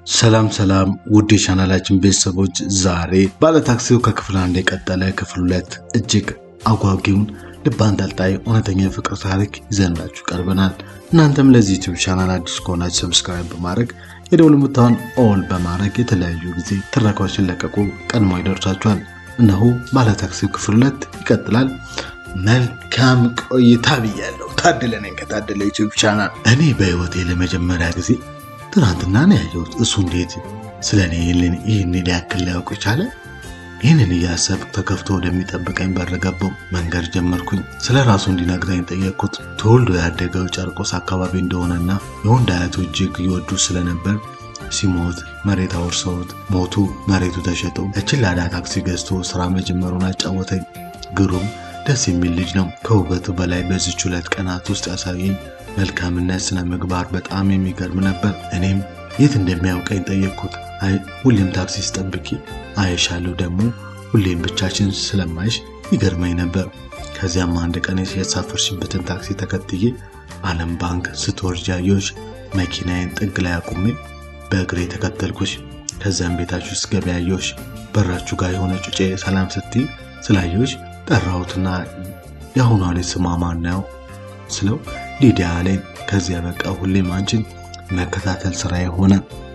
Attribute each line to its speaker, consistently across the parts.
Speaker 1: ሰላም ሰላም ውድ የቻናላችን ቤተሰቦች፣ ዛሬ ባለታክሲው ከክፍል አንድ የቀጠለ ክፍል ሁለት እጅግ አጓጊውን ልብ አንጠልጣይ እውነተኛ የፍቅር ታሪክ ይዘንላችሁ ቀርበናል። እናንተም ለዚህ ዩቲዩብ ቻናል አዲስ ከሆናችሁ ሰብስክራይብ በማድረግ የደውል ምልክቱን ኦል በማድረግ የተለያዩ ጊዜ ትረካዎች ሲለቀቁ ቀድሞ ይደርሳችኋል። እነሆ ባለታክሲው ክፍል ሁለት ይቀጥላል። መልካም ቆይታ ብያለሁ። ታደለ ነኝ ከታደለ ዩቲዩብ ቻናል። እኔ በህይወቴ ለመጀመሪያ ጊዜ ትናንትና ነው ያየሁት። እሱ እንዴት ስለ እኔ ይህን ያክል ሊያውቅ ቻለ? ይህንን እያሰብኩ ተከፍቶ ወደሚጠብቀኝ በር ገባሁ። መንገድ ጀመርኩኝ። ስለ ራሱ እንዲነግረኝ ጠየቅኩት። ተወልዶ ያደገው ጨርቆስ አካባቢ እንደሆነና የወንድ አያቱ እጅግ ይወዱ ስለነበር ሲሞት መሬት አውርሰውት ሞቱ። መሬቱ ተሸጠው ለችላዳ ታክሲ ገዝቶ ስራ መጀመሩን አጫወተኝ። ግሩም ደስ የሚል ልጅ ነው። ከውበቱ በላይ በዚች ሁለት ቀናት ውስጥ ያሳየኝ መልካምነት፣ ስነ ምግባር በጣም የሚገርም ነበር። እኔም የት እንደሚያውቀኝ ጠየቅኩት። አይ ሁሌም ታክሲ ስጠብቂ አይሻለሁ፣ ደግሞ ሁሌም ብቻችን ስለማይሽ ይገርመኝ ነበር። ከዚያም አንድ ቀን የተሳፈርሽበትን ታክሲ ተከትዬ ዓለም ባንክ ስትወርጃ አየሁሽ። መኪናዬን ጥግ ላይ አቁሜ በእግሬ ተከተልኩሽ። ከዚያም ቤታችሁ ውስጥ ገበያ አየሁሽ። በራችሁ ጋር የሆነ ጩጬ ሰላም ስትይ ስላየሁሽ ጠራሁትና የአሁኗ ልጅ ስሟ ማን ነው ስለው ሊዲያ ላይ ከዚያ በቃ ሁሌም አንቺን መከታተል ስራ የሆነ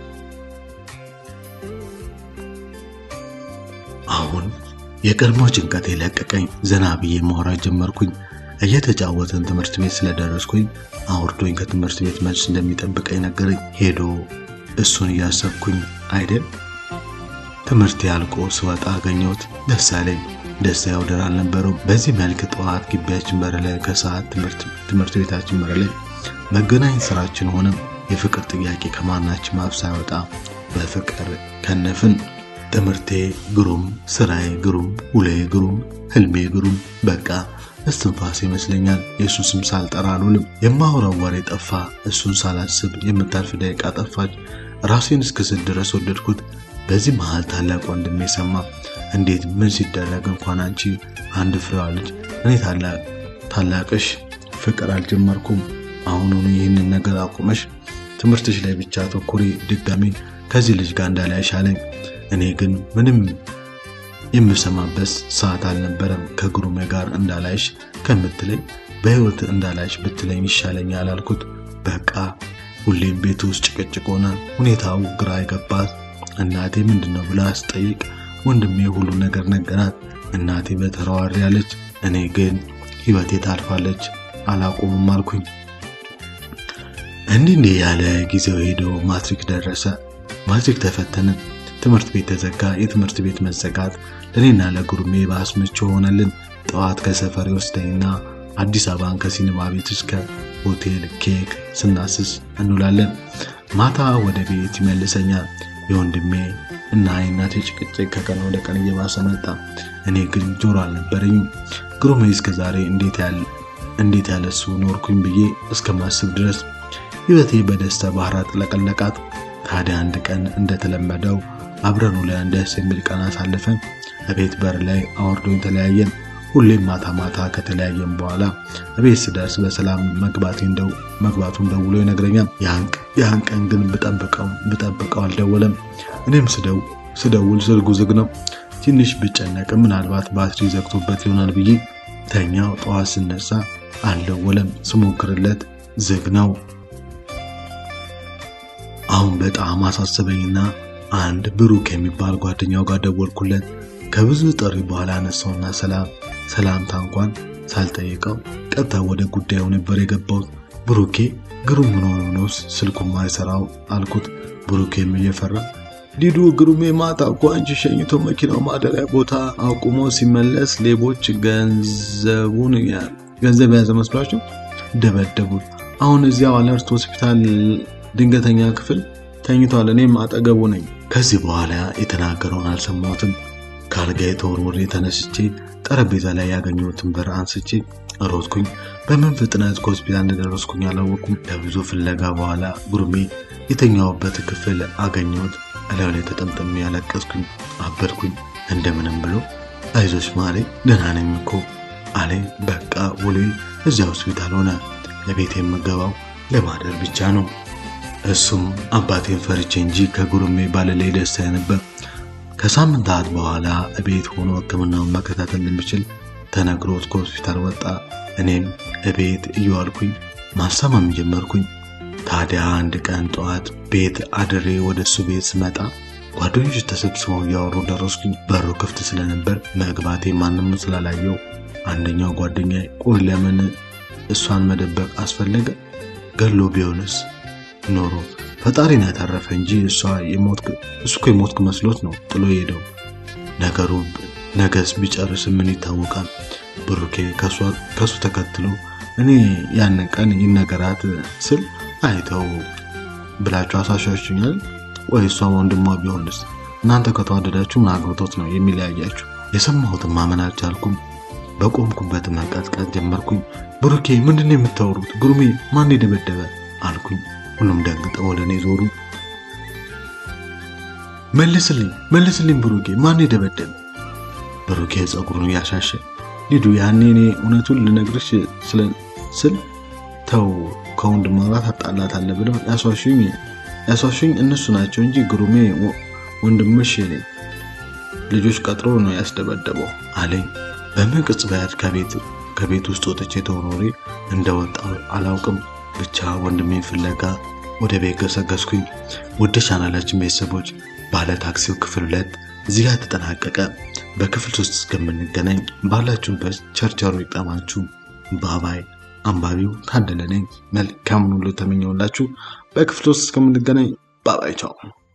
Speaker 1: አሁን የቀድሞ ጭንቀት የለቀቀኝ ዘና ብዬ ማውራት ጀመርኩኝ። እየተጫወተን ትምህርት ቤት ስለደረስኩኝ አውርዶኝ ከትምህርት ቤት መልስ እንደሚጠብቀኝ ነገረኝ። ሄዶ እሱን እያሰብኩኝ አይደል ትምህርት ያልቆ ስወጣ አገኘሁት። ደስ አለኝ። ደስታ ወደር አልነበረውም። በዚህ መልክ ጠዋት ግቢያችን በር ላይ ከሰዓት ትምህርት ቤታችን በር ላይ መገናኘት ስራችን ሆነ። የፍቅር ጥያቄ ከማናችን አፍ ሳይወጣ በፍቅር ከነፍን። ትምህርቴ ግሩም፣ ስራዬ ግሩም፣ ውሎዬ ግሩም፣ ህልሜ ግሩም። በቃ እስትንፋስ ይመስለኛል። የእሱ ስም ሳልጠራ አልውልም። የማወራው ወሬ ጠፋ። እሱን ሳላስብ የምታልፍ ደቂቃ ጠፋች። ራሴን እስክስል ድረስ ወደድኩት። በዚህ መሃል ታላቅ ወንድሜ ሰማ። እንዴት ምን ሲደረግ እንኳን አንቺ አንድ ፍሬዋ ልጅ እኔ ታላቅሽ ፍቅር አልጀመርኩም። አሁኑኑ ይህንን ነገር አቁመሽ ትምህርትሽ ላይ ብቻ ተኩሪ፣ ድጋሚ ከዚህ ልጅ ጋር እንዳላይሽ አለኝ። እኔ ግን ምንም የምሰማበት ሰዓት አልነበረም። ከግሩሜ ጋር እንዳላይሽ ከምትለኝ በህይወት እንዳላይሽ ብትለኝ ይሻለኛል አልኩት። በቃ ሁሌም ቤት ውስጥ ጭቅጭቅ ሆነ። ሁኔታው ግራ የገባት እናቴ ምንድን ነው ብላ አስጠይቅ ወንድሜ ሁሉ ነገር ነገራት። እናቴ በተራዋሪ ያለች፣ እኔ ግን ህይወቴ ታልፋለች አላቆምም አልኩኝ። እንዲህ እንዲህ ያለ ጊዜው ሄዶ ማትሪክ ደረሰ። ማትሪክ ተፈተንን። ትምህርት ቤት ተዘጋ። የትምህርት ቤት መዘጋት ለእኔና ለጉርሜ በአስመች ሆነልን። ጠዋት ከሰፈር ወስደኝና አዲስ አበባን ከሲኒማ ቤት እስከ ሆቴል ኬክ ስናስስ እንውላለን። ማታ ወደ ቤት ይመልሰኛል። የወንድሜ እና የእናቴ ጭቅጭቅ ከቀን ወደ ቀን እየባሰ መጣ። እኔ ግን ጆሮ አልነበረኝም። ግሩሜ እስከ ዛሬ እንዴት ያለሱ ኖርኩኝ ብዬ እስከማስብ ድረስ ህይወቴ በደስታ ባህር አጥለቀለቃት። ታዲያ አንድ ቀን እንደተለመደው አብረን ውለን ደስ የሚል ቀን አሳልፈን እቤት በር ላይ አወርዶኝ ተለያየን። ሁሌም ማታ ማታ ከተለያየን በኋላ እቤት ስደርስ በሰላም መግባቱን ደውሎ ይነግረኛል። ያን ቀን ግን ብጠብቀው ብጠብቀው አልደወለም። እኔም ስደውል ስልኩ ዝግ ነው። ትንሽ ብጨነቅም ምናልባት ባትሪ ዘግቶበት ይሆናል ብዬ ተኛው። ጠዋት ስነሳ አልደወለም። ስሞክርለት ዝግ ነው። አሁን በጣም አሳሰበኝና አንድ ብሩክ የሚባል ጓደኛው ጋር ደወልኩለት። ከብዙ ጥሪ በኋላ አነሳውና ሰላም ሰላምታ እንኳን ሳልጠይቀው ቀጥታ ወደ ጉዳዩ ነበር የገባሁት። ብሩኬ ግሩም ምን ሆኖ ነው ስልኩ ማይሰራው አልኩት። ብሩኬም እየፈራ ሊዱ ግሩሜ ማታ እኮ አንቺ ሸኝቶ መኪናው ማደሪያ ቦታ አቁሞ ሲመለስ ሌቦች ገንዘቡን ገንዘብ የያዘ መስሏቸው ደበደቡት። አሁን እዚያው አለርት ሆስፒታል ድንገተኛ ክፍል ተኝቷል። እኔም አጠገቡ ነኝ። ከዚህ በኋላ የተናገረውን አልሰማሁትም። ከአልጋዬ ተወርውሬ ተነስቼ ጠረጴዛ ላይ ያገኘሁትን በር አንስቼ ሮጥኩኝ። በምን ፍጥነት ከሆስፒታል እንደደረስኩኝ አላወቅኩም። ከብዙ ፍለጋ በኋላ ጉርሜ የተኛውበት ክፍል አገኘሁት። እላዩ ላይ ተጠምጥሜ ያለቀስኩኝ፣ አበድኩኝ። እንደምንም ብሎ አይዞሽ ማሌ ደህና ነኝ እኮ አለኝ። በቃ ውሌ እዚያ ሆስፒታል ሆነ። ለቤት የምገባው ለማደር ብቻ ነው። እሱም አባቴን ፈርቼ እንጂ ከጉርሜ ባለላይ ደስታ ነበር። ከሳምንታት በኋላ እቤት ሆኖ ሕክምናውን መከታተል እንደሚችል ተነግሮት ከሆስፒታል ወጣ። እኔም እቤት እየዋልኩኝ ማሰማም ጀመርኩኝ። ታዲያ አንድ ቀን ጠዋት ቤት አድሬ ወደ እሱ ቤት ስመጣ ጓደኞች ተሰብስበው እያወሩ ደረስኩኝ። በሩ ክፍት ስለነበር መግባቴ ማንም ስላላየው አንደኛው ጓደኛ ቆይ ለምን እሷን መደበቅ አስፈለገ? ገሎ ቢሆንስ ኖሮ ፈጣሪን ያተረፈ እንጂ እሷ እሱ እኮ የሞትክ መስሎት ነው ጥሎ ሄደው። ነገሩ ነገስ ቢጨርስ ምን ይታወቃል? ብሩኬ ከሱ ተከትሎ እኔ ያንን ቀን ይነገራት ስል አይተው ብላችሁ አሳሻችሁኛል። ወይ እሷ ወንድሟ ቢሆንስ? እናንተ ከተዋደዳችሁ ምን አግብቶት ነው የሚለያያችሁ? የሰማሁትን ማመን አልቻልኩም። በቆምኩበት መቀጥቀጥ ጀመርኩኝ። ብሩኬ ምንድን ነው የምታወሩት? ግሩሜ ማን የደበደበ አልኩኝ። ሁሉም ደንግጠው ወደ እኔ ዞሩ። መልስልኝ፣ መልስልኝ ብሩኬ ማን የደበደበ? ብሩኬ ፀጉሩን እያሻሸ ሊዱ፣ ያኔ እኔ እውነቱን ልነግርሽ ስል ተው ከወንድሟ ጋር ታጣላታለህ ብለው ያሷሹኝ ያሷሹኝ እነሱ ናቸው እንጂ ግሩሜ ወንድምሽ ልጆች ቀጥሮ ነው ያስደበደበው አለኝ። በምን ቅጽበት ከቤት ውስጥ ወጥቼ ተወርውሬ እንደወጣው አላውቅም። ብቻ ወንድሜን ፍለጋ ወደ ቤት ገሰገስኩኝ። ውድ ቻናላችን ቤተሰቦች ባለ ታክሲው ክፍል ሁለት እዚህ ጋር ተጠናቀቀ። በክፍል ሶስት እስከምንገናኝ ባላችሁበት ቸርቸሮ ይጠማችሁ። ባባይ አንባቢው ታደለ ነኝ። መልካም ሁሉ ተመኘውላችሁ። በክፍል ውስጥ እስከምንገናኝ ባባይ ቻው።